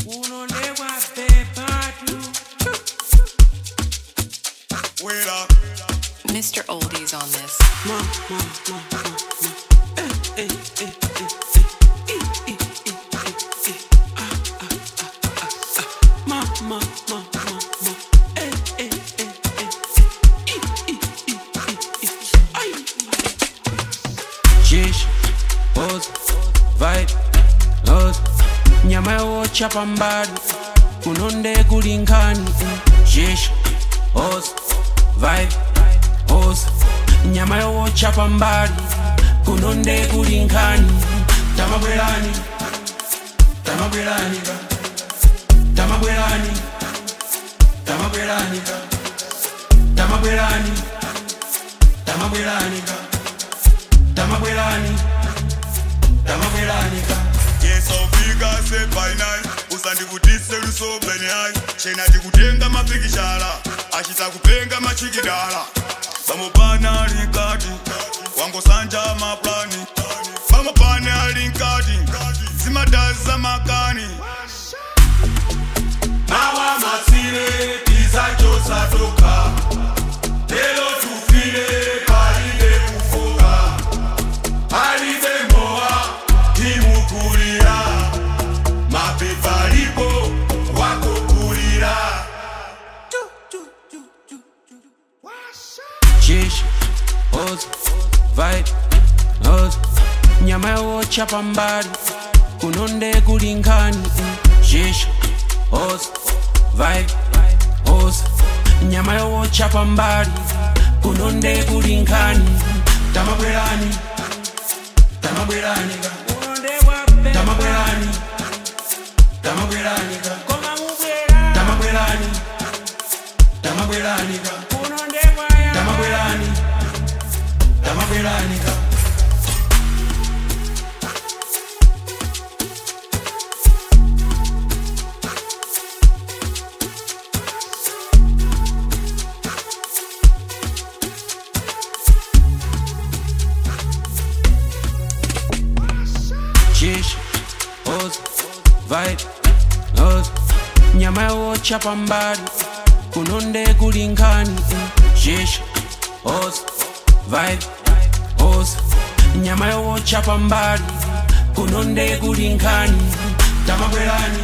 Unolewa bebatu. Wera, Mr. Oldies on this. Ma, ma, ma, ma, ma. Eh, eh, eh, eh, eh. Eh, eh, eh, eh, eh. Ah, ah, ah, ah, ah. Ma, ma, ma, ma, ma. Eh, eh, eh, eh, eh. Eh, eh, eh, eh, eh. Ai. Shish, pose, vibe, nose. nyama yochapa mbali kunonde kulinkani shish hos vibe hos nyama yochapa mbali kunonde kulinkani tamabwelani tamabwelani ka tamabwelani tamabwelani ka tamabwelani tamabwelani ka tamabwelani tamabwelani ka yes aufika se by night usandikutise lusobeni hayi chena tikutenga mapikishala achita kupenga machikidala pamopana alikati wangosanja maplani pamopane alinkati zimadazi za makani mawa masire tizachosadoka lelo tufile palibe kufoka palibe moa timukulira mapepa lipo wakukulira Shish, hos, vibe, nose nyama yochapa mbali kunonde kulinkani Shish, hos, vibe, hos nyama yochapa mbali kunonde kulinkani tamabwelani tamabwelani ka tamabwelani tamabwelani ka tamabwelani tamabwelani ka tamabwelani tamabwelani ka Shish, hos, vibe, nose nyama yochapa mbali kunonde kulinkani Shish, hos, vibe, hos nyama yochapa mbali kunonde kulinkani tamabwelani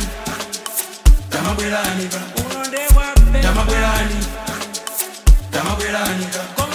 tamabwelani ka tamabwelani tamabwelani ka